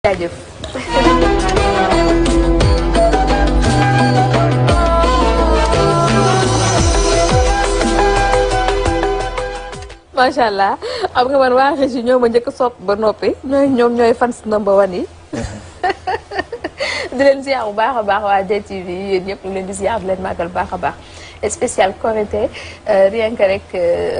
jaajëf macha allah xam nga man waa Régis ñoo ma njëkk a sopp ba noppi ñooy ñoom ñooy fans number one yi di leen ziar bu baax a baax waa DTV yéen ñëpp ñu leen di ziar di leen màggal baax a baax spécial Korité rien que rek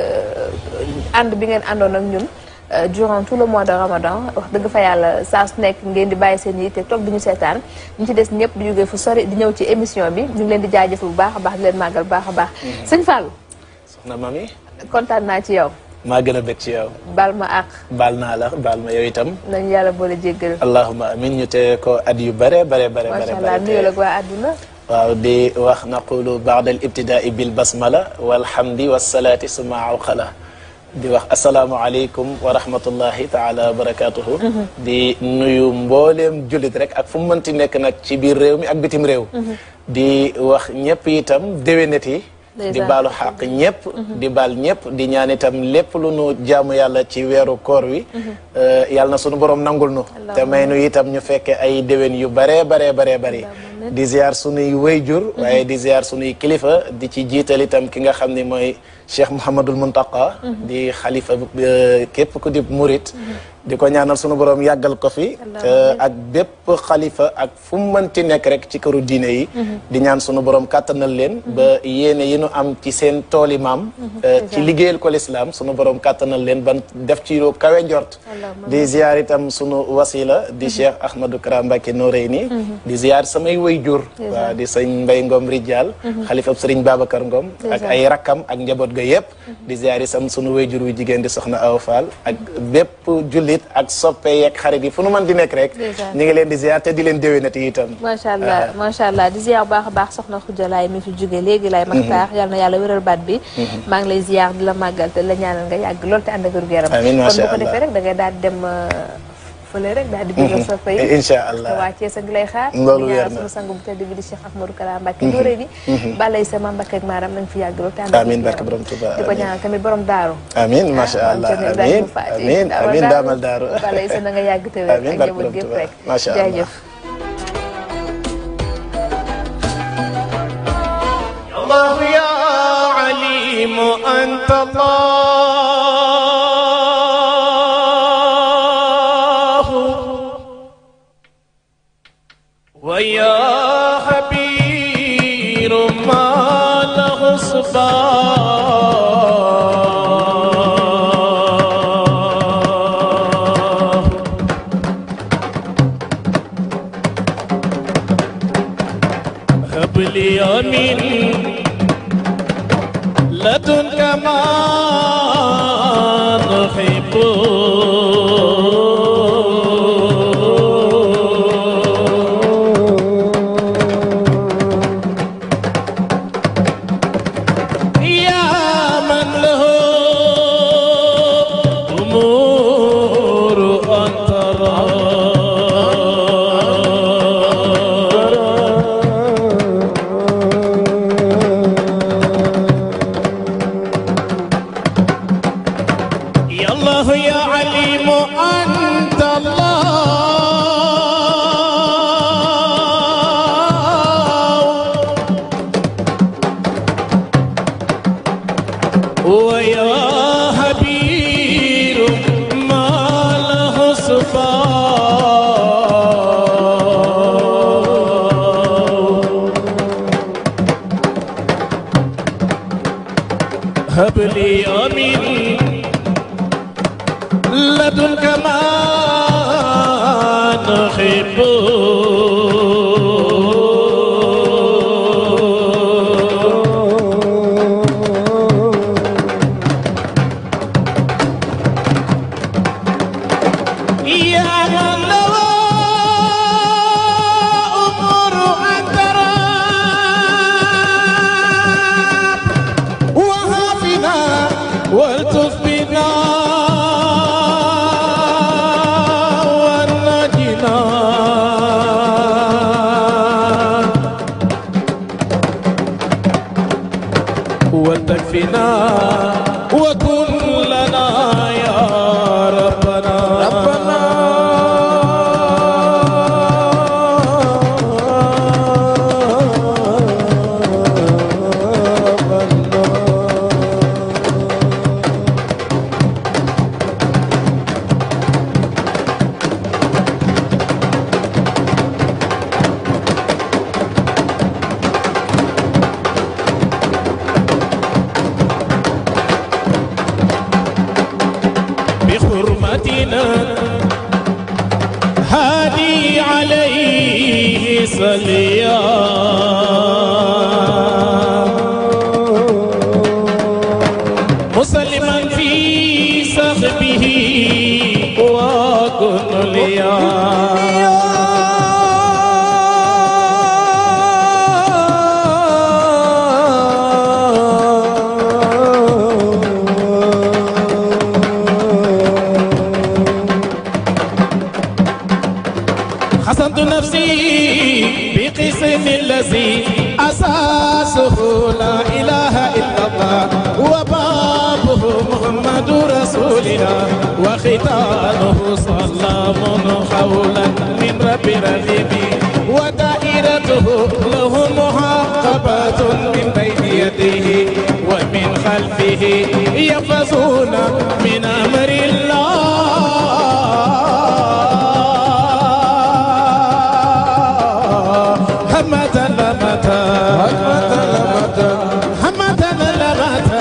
ànd bi ngeen àndoon ak ñun durant tout le mois de Ramadan wax dëgg fa yàlla saa su nekk ngeen di bàyyi seen yitte toog di ñu seetaan ñu ci des ñëpp di jógee fu sori di ñëw ci émission bi ñu ngi leen di jaajëf bu baax a baax di leen màggal bu baax a baax sëñ Fallou soxna mami kontaan naa ci yow maa gën a bég ci yow baal ma àq baal naa la baal ma yow itam nañu yàlla boole jéggal allahuma amin ñu teye ko at yu bare bare bare bare macha allah nuyoo la waa àdduna waaw di wax naqulu baada al ibtidaai bil basmala walhamdi wassalaati summa awqala di wax asalaamualeykum wa rahmatullahi taala wa barakatuhu di nuyu mbooleem jullit rek ak fu mu mënti nekk nag ci biir réew mi ak bitim réew di wax ñëpp itam déwénet yi di baalu xaq ñëpp di baal ñëpp di ñaan itam lépp lu nu jaamu yàlla ci weeru koor wi yàlla na sunu borom nangul nu te may nu itam ñu fekke ay déwén yu bare bare bare bari di ziar sunuy wayjur waaye di ziar sunuy kilifa di ci jiital itam ki nga xam ne mooy Cheikh Mouhamadul Muntaqa di xalifa képp ku di murit di ko ñaanal sunu borom yàggal ko fi ak bépp xalifa ak fu mu mënti nekk rek ci këru diine yi di ñaan sunu borom kàttanal leen ba yéene yi nu am ci seen tooli maam ci liggéeyal ko lislaam sunu borom kàttanal leen ban def ci lu kawe njort di ziar itam sunu wasila di Cheikh Ahmadou Kara Mbacké Noreyni di ziar samay wayjur waaw di sëñ Mbay Ngom Rijal xalifa sëriñ Babacar Ngom ak ay rakkam ak njaboot ga yëpp di ziar isam sunu wayjur wu jigéen di soxna Awa Fall ak bépp jullit ak soppe yeeg xarit yi fu nu mën di nekk rek ñu ngi leen di ziar te di leen déwénati itam macha allah macha allah di ziar bu baax a baax soxna Xujalaay mi fi jóge léegi lay maxtaax yal na yàlla wéral baat bi maa ngi lay ziar di la màggal te la ñaanal nga yàgg lool te ànd ak wér gu yaram amiin macha kon bu ko allah defee rek da ngay daal di dem fële rek daal di bëggal sa fay incha allah waa Thiès a ngi lay xaar loolu di wér ñaanal na sunu sang bu tedd bi di Cheikh Ahmadou Kara Mbacké Dooré ni balay sama Mbacké ak maaram nañ fi yàgg lool te ànd ak amiin wér gu barke yaram. borom Tuuba di ko ñaanal tamit borom daaru amiin macha allah amiin amiin amiin daamal daaru balay sa na nga yàgg te wér amiin ak barke njaboot borom gépp Tuuba rek macha allah jaajëf الله يا عليم أنت الله ويا خبير ما له صباه هب لي من لدنك ما نحب يا من له أمور أن يا الله يا عليم أنت الله ويا خبير ما له صفاء هب لي أمين لدنك ما نحب يا من له أمور أن ترى وهافنا والتف بنا ونجنا هادي عليه صليا مسلما في صحبه وكن ليا حسنت نفسي بقسم الذي أساسه لا إله إلا الله وبابه محمد رسولنا وختانه سلام قولا من رب رحيم ودائرته له محقبات من بين يديه ومن خلفه يفزون من أمر الله همة لمتا همة لمتا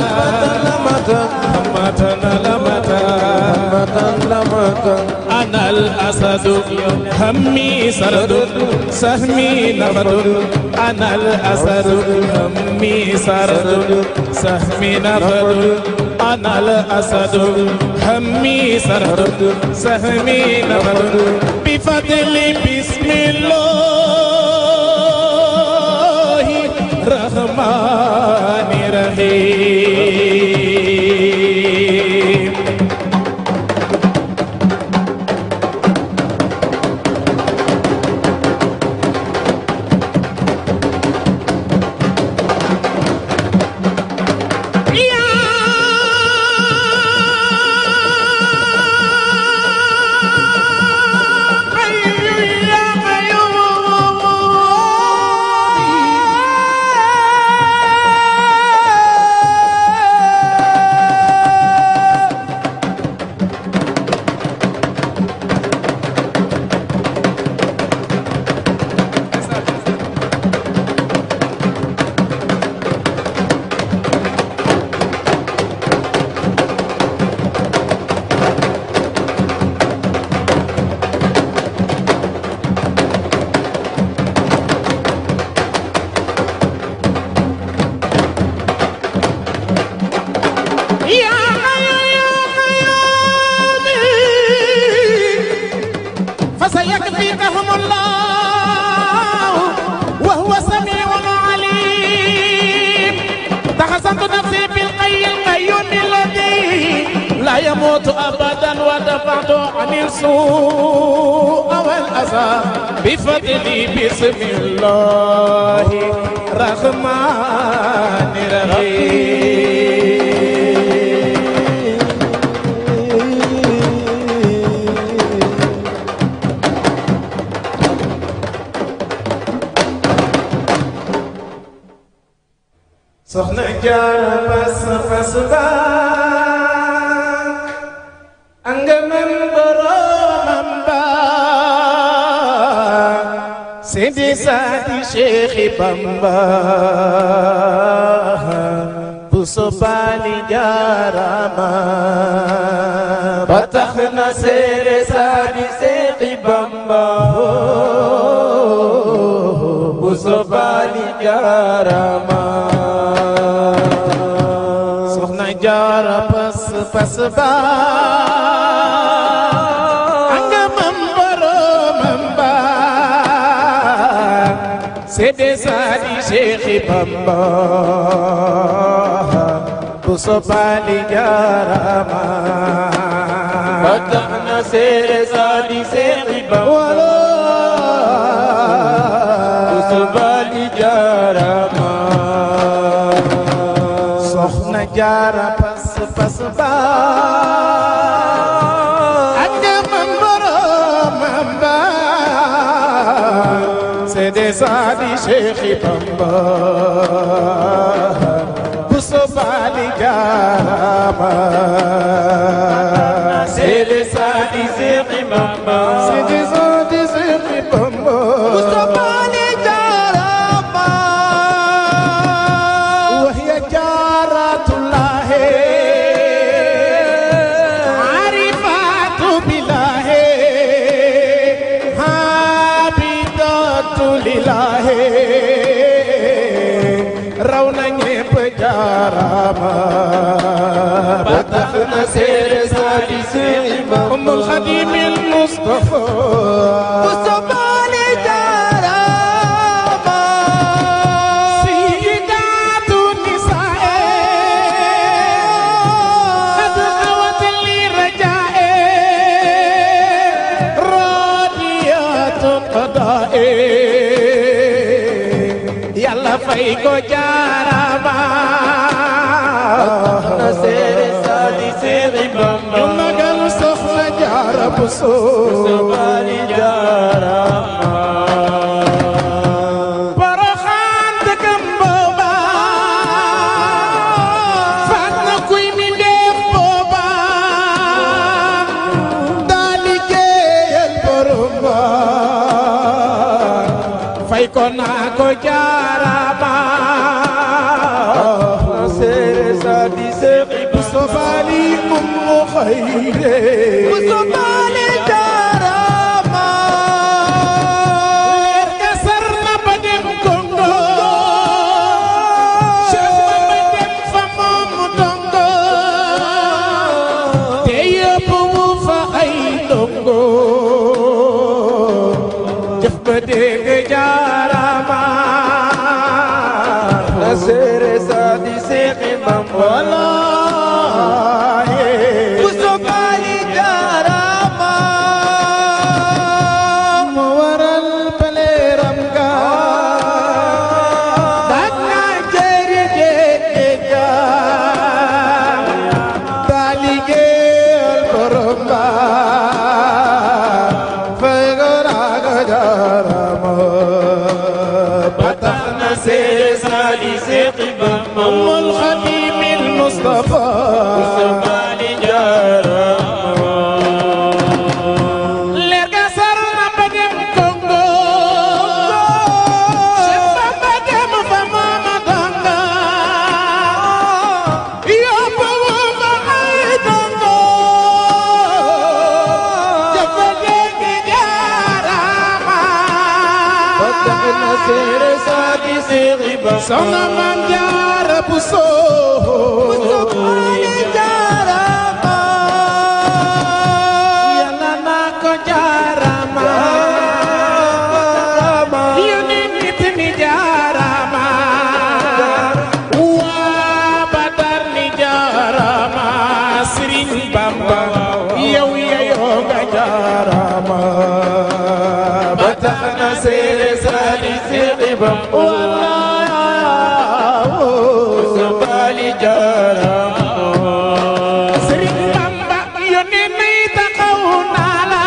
همة لمتا أنا الأسد همي سرد سهمي نفد أنا الأسد همي سرد سهمي نفد أنا الأسد همي سرد سهمي نفد بفضل بسم الله الرحمن الرحيم فسيكفيكهم الله وهو سميع عليم تحسنت نفسي بالقي القيوم الذي لا يموت ابدا ودفعت عن السوء والاذى بفضلي بسم الله الرحمن الرحيم soxna jaara bas bas ba angamam boromam ba sidi saadi Cheikh Bamba bu sobaali jaarama ba tax na seere saadi Cheikh Bamba bu sobaali jaarama soxna jaara pas pas ba anga mam boromam ba sede saadi Cheikh Bamba bu sobaali jaarama ba tax na seede saadi Cheikh Bamba bu sobaali jaarama soxna jaara pas pas ba ak man boromam ba sede saadi Cheikh Bamba bu sobaali jaarama sede saadi Cheikh Bamba sede saadi Cheikh Bamba bu sobaali jaarama وهي جارة الله عارفات بالله raw na ñépp jaarama ba tax na seere saa di seexi ba umul xadimil mustafa mustafa li jaarama sayyidatu nisaae qad awat li rajaae radiyatun qadaae yàlla fay ko jaarama na seere saadi seeri bamba ñu magal soxna jaara bu soo baali jaarama Poroxaan dëkkam booba faat na kuy mi def booba daa liggéeyal borom ba fay ko naa ko jaarama seere sa di seexi Mustafa li ummu xayre Mustafa li jaarama leer ga sar na ba dem Congo Cheikh Bamba dem fa moom dongo te yóbbu mu fa ay dongo jëf ba dégg jaarama na seere sa di seexi Bamba wallaahi Mustafa li jaarama moo waral paleeram ga daaj naa jëri géej ga daa liggéeyal borom ba fay ko raaga jaarama ba tax na seere saa di seexi Bamba amul xadimil Mustafa li jaarama leer ga sar na ba dem Congo Cheikh Bamba dem fa mama donga yóbbu wu fa ay dongo jëfa dégg jaarama ba tax na seere saa di seexi ba soxna maam jaara bu soo jaarama yàlla naa ko jaarama yónni nit ni jaarama waa Badar ni jaarama Sëriñ Bamba yow yeyoo nga jaarama ba tax na seere saa di seexi Bamba wallaahi jaarama Sëriñ Bamba yónni nay taxaw naa la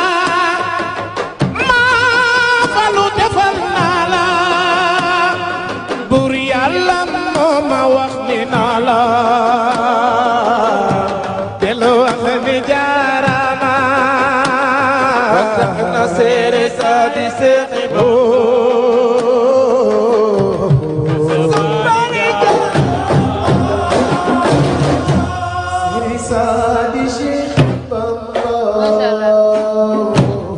maa falu defal naa la bur yàlla moo ma wax ni naa la delu wax ni jaarama ba tax na seere saa di seexi macha allah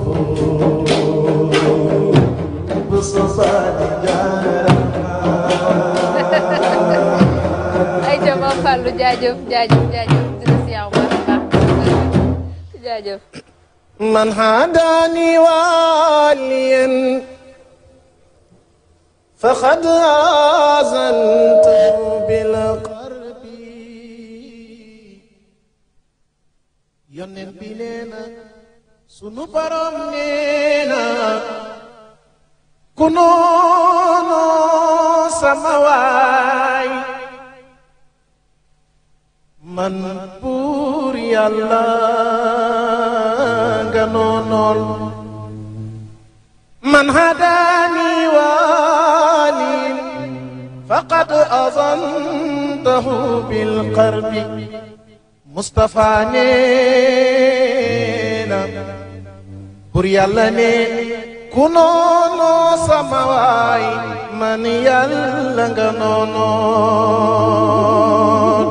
ay jama Fallou jaajëf jaajëf jaajëf dina si yaw baax a baax jaajëf من هداني واليا فقد آذنته بالقرب يونن بلينا sunu borom nee na ku noonu sama waay man buur yàlla nga noonool man hadaani waalim faqad azantahu bilqarbi Mustafa nee na buur yàlla ne ku noonoo sama waay man yàlla nga noonoon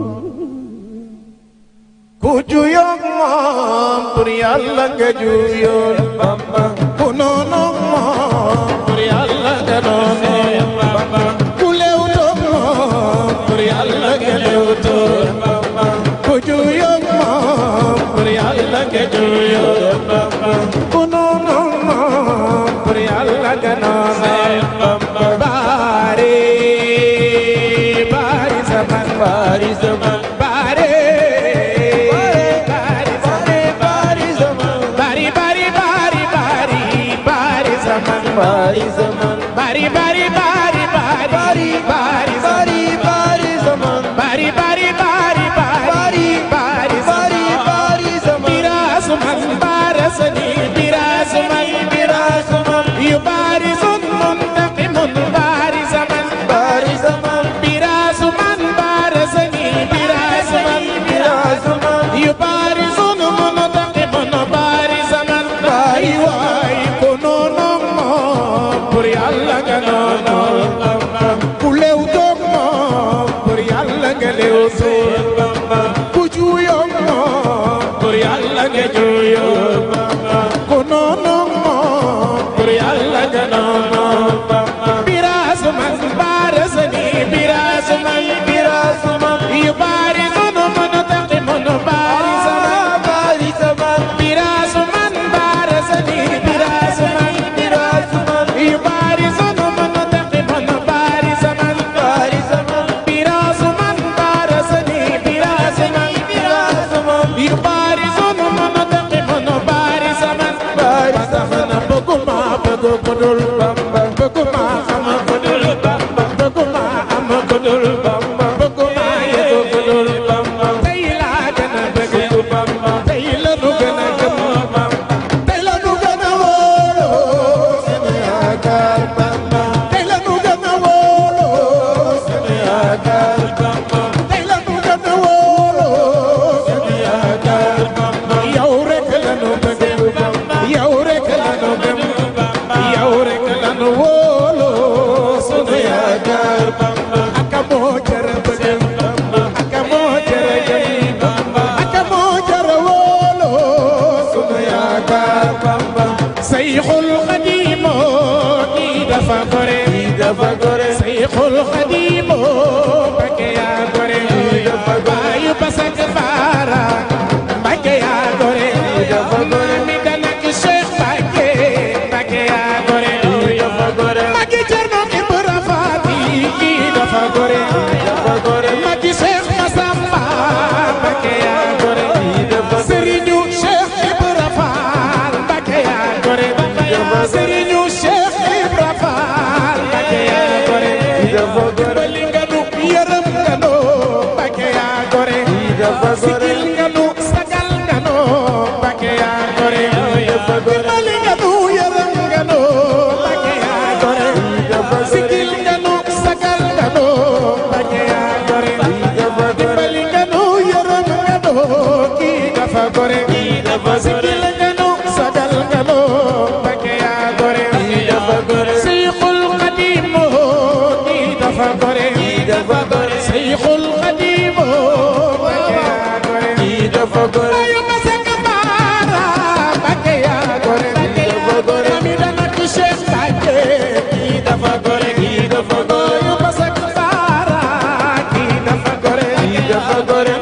ku juyoog moom buur yàlla nga juyoon Bamba ku noonoog moom buur yàlla nga noonoon Bamba ku lewtoo noonu moom pour yàlla gënoon baari baari zaman baari zaman baari baari baari zaman baari baari baari baari baari zaman baari zaman baari baari baari baari baari baari baari zaman baari baari baari baari baari baari baari zaman birasuman barasani birasuman birasuman yubarisun muntaqimun bari zaman bari zaman birasuman barasani birasuman birasuman yubarisun muntaqimun bari zaman bari waay konono moom pour yàlla nga noonu ku lew toog moom pour yàlla nga lew toog ku juuyoo moom pour yàlla nga juuyoo ku noonu moom pour yàlla nga noonu biraasu man baarasa ni biraasu man biraasu man yu baari sunu munu taqi munu baari sama baari sama biraasu man baarasa ni biraasu man biraasu man yu baari sunu munu taqi munu baari sama baari sama biraasu man baarasa ni biraasu man biraasu man yu baari sunu munu taqi munu baari sama baari sama na bëgguma bëgg ko dul Bamba bëgguma xam ko dul Bamba bëgguma am ko dul Bamba bëgguma yëg ko dul Bamba tey laa gën a bëgg Bamba tey la nu gën a gëm Bamba tey la nu gën a wóolu sunu yaakaar Bamba tey la nu gën a wóolu sunu yaakaar Bamba tey la nu gën a wóolu sunu yaakaar Bamba yow rek la nu bëgg Bamba yow rek la nu gëm yow rek la nu wóolu sunu yaakaar Bamba aka moo jara bëgg Bamba aka moo jara gëm Bamba aka moo jara wóolu sunu yaakaar Bamba Sayxul Xadiim kii dafa gore kii dafa gore Sayxul Xadiim Mbakke yaa gore kii dafa gore baayu basak baara Mbakke yaa gore kii dafa gore mi danak Cheikh Mbakke Mbakke yaa gore kii dafa gore Magi Cerno Ibra Faati kii dafa gore kii dafa gore Magi Cheikh Masamba Mbakke yaa gore kii dafa gore Serigne Cheikh Ibra Faal Mbakke yaa gore Serigne Cheikh Ibra Faal Mbakke yaa gore dimbali nga nu yërëm nga nu Mbakke yaa gore sigil nga nu sagal nga nu Mbakke yaa gore dimbali nga nu yërëm nga nu Mbakke yaa gore sigil nga nu sagal nga nu Mbakke yaa gore dimbali nga nu yërëm nga nu kii dafa gore sigil nga nu sagal nga nu Mbakke yaa gore Seyxul Xadiim kii dafa gore Seyxul Xadiim Mbakke yaa gore ayu masaka baara Mbakke yaa gore mami dana ku Cheikh Mbakke kii dafa gore ayu masaka baara kii dafa gore